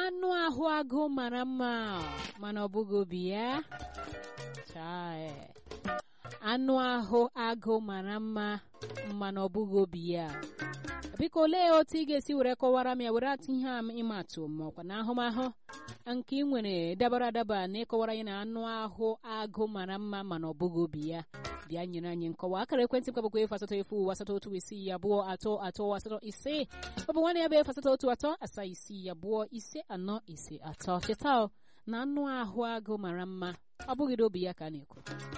anụ ahụ agụ mara mma mana ọ bụghị obi ya Chai. anụ ahụ agụ mara mma mana ọ bụghị obi ya biko olee otu ị ga-esi were kọwara m ya were atụ ihe a ịmatụ ma ọkwa na ahụmahụ nke ị nwere dabara adaba na ịkọwara ya na anụ ahụ agụ mara mma mana ọ bụghị obi ya bịa nyere anyị nkọwa akara ekwentị m kabụkwa efu asatọ efu asatọ otu isii abụọ atọ atọ asatọ ise ọ bụ nwanne ya bụ efu asatọ otu atọ asaa isii abụọ ise anọ ise atọ cheta na anụ ahụ agụ mara mma ọ bụghị obi ya ka a na-ekwu